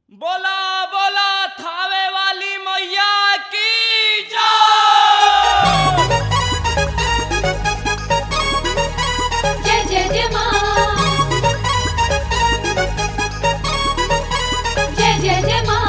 बोला बोला थावे वाली मैया की जय जय जय जय माँ जय जय जय माँ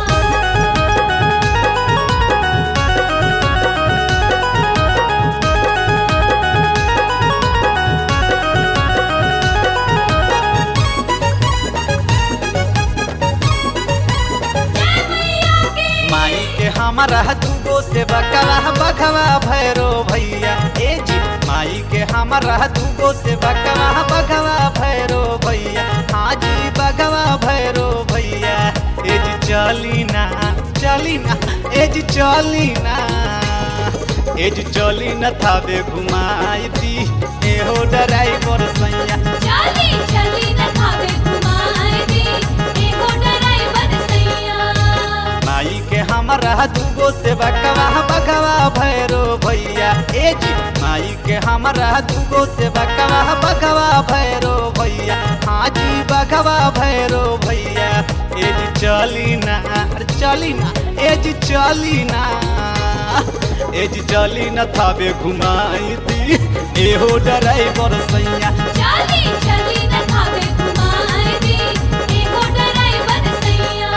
माई के हमारा दूगो से बकवा बखवा भैरो भैया ए जी माई के हमारा दूगो से बकवा बखवा भैरो भैया हाँ जी बखवा भैरो भैया ए जी चली ना चली ना ए जी चली ना ए जी चली न थावे घुमाई दी ए हो ड्राइवर सैया चली चली न खावे घुमाए दी एगो ड्राइवर सैया माई के हमारा दूगो से बकवा बकवा भैरो भैया ए जी माई के हमारा दूगो से बकवा बकवा भैरो भैया हाँ जी बकवा भैरो भैया ए जी चली ना अरे चली ना ए जी चली ना ए जी चली ना थावे घुमाई दी ए हो ड्राइवर सैया चली चली न खावे घुमाए दी एगो ड्राइवर सैया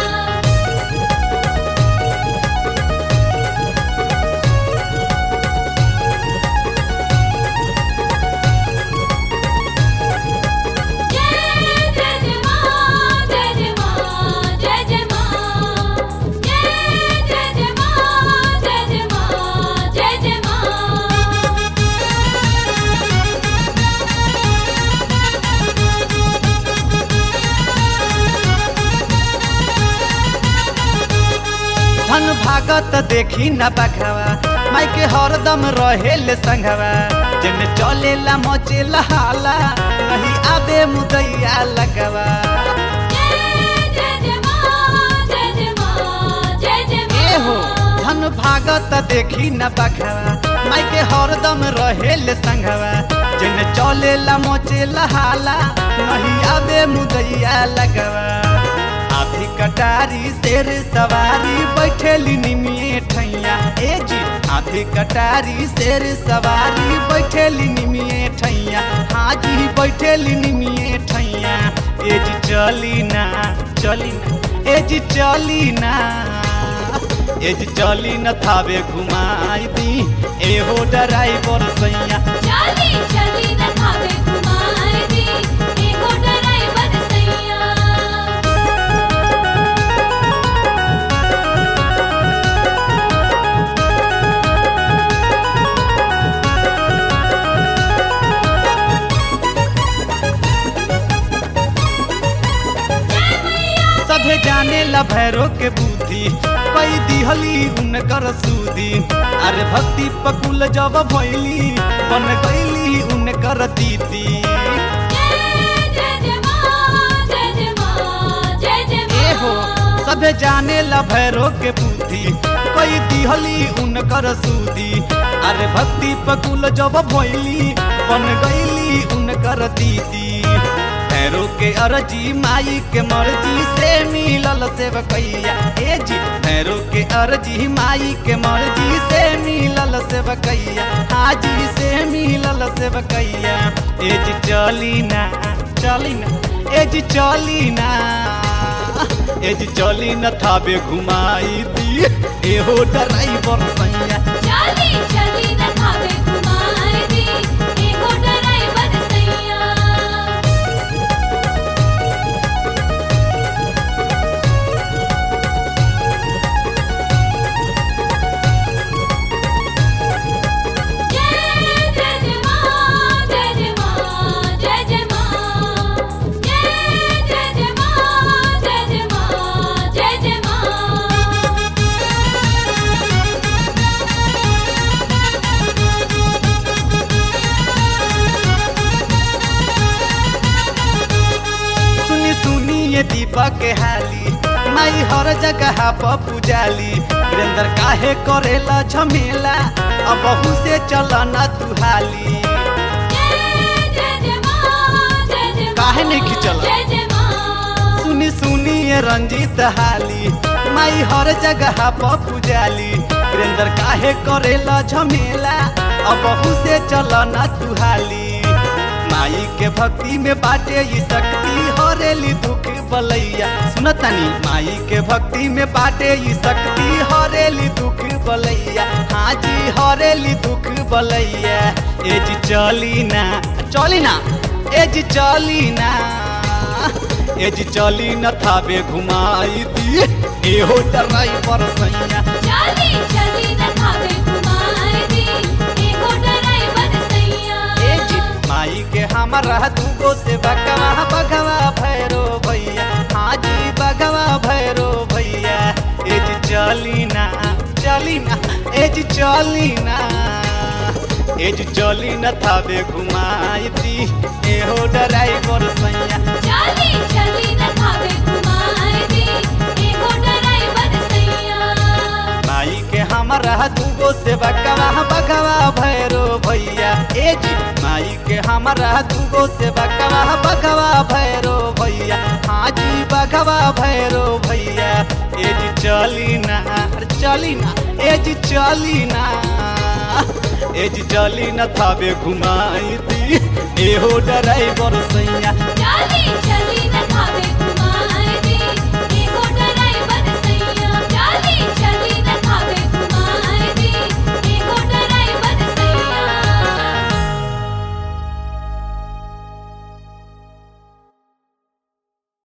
जय जय जय माँ जय जय माँ जय जय माँ जय जय जय माँ जय जय माँ जय जय माँ धन भागत देखी न बखवा माई के हरदम रहेल संघवा जिन चलेला मचेला हाला नहीं आबे मुदैया लगवा जय जय जय माँ जय जय माँ जय जय ए हो माँ धन भागत देखी न बखवा माई के हरदम रहेल संघवा जिन चलेला मचेला हाला नहीं आबे मुदैया लगवा हाथी कटारी शेर सवारी बैठेली निमिए ठैया ए जी हाथी कटारी शेर सवारी बैठेली निमिए ठैया हाजी बैठेली निमिए ठैया ए जी चली ना चली ना ए जी चली ना ए जी चली न थावे घुमाई दी ए हो ड्राइवर सैया चली चली न खावे घुमाए दी एगो ड्राइवर सैया सभे जाने ला भैरो के बुद्धि पई दिहली उनकर सूदी अरे भक्ति पकुल जब भैली बन गईली उनकर दीदी जय जय जय माँ जय जय माँ जय जय ए हो माँ सभे जाने ला भैरो के बुद्धि पई दिहली उनकर सूदी अरे भक्ति पकुल जब भैली बन गईली उनकर दीदी भैरो के अरजी माई के मर्जी से मिलल सेवकैया ए जी भैरो के अरजी माई के मर्जी से मिलल सेवकैया हाजी से मिलल सेवकैया ए जी चली ना चली ना ए जी चली ना ए जी चली न थावे घुमाई दी ए हो ड्राइवर सैया चली चली न खावे घुमाए दी एगो ड्राइवर सैया जय जय जय माँ जय जय माँ जय जय माँ जय जय जय माँ जय जय माँ जय जय माँ सुनी सुनी ये दीपक के हाली माई हर जगह पर पुजाली वीरेंद्र काहे करेला झमेला अब बहू से चला ना तू हाली जय जय जय माँ जय जय काहे नहीं खिंचला? जय जय माँ सुनी सुनी सुनिए रंजीत हाली माई हर जगह पर पुजाली वीरेंद्र काहे करेला झमेला अब बहू से चल न तुहाली माई के भक्ति में बाटे ई शक्ति हरेली दुख बलैया सुनतनी माई के भक्ति में बाटे ई शक्ति हरेली दुख बलैया हाँ जी हरेली दुख बलैया ए जी चली ना चली ना ए जी चली ना ए जी चली न थावे घुमाई दी एहो ड्राइवर सैया चली चली न खावे घुमाए दी एगो ड्राइवर सैया ए जी माई के हमारा दूगो से बगवा बगवा भैरो भैया हाँ जी बगवा भैरो भैया ए जी चली ना चली ना ए जी चली ना ए जी चली न थावे घुमाई दी एहो ड्राइवर सैया चली चली न खावे घुमाए दी एगो ड्राइवर सैया माई के हमारा दूगो से बगवा बगवा भैरो भैया ए जी माई के हमारा दूगो से बगवा बगवा भैरो भैया हाँ जी बगवा भैरो भैया ए जी चली ना अरे चली ना ए जी चली ना ए जी चली न थावे घुमाई दी एहो ड्राइवर सैया चली चली न खावे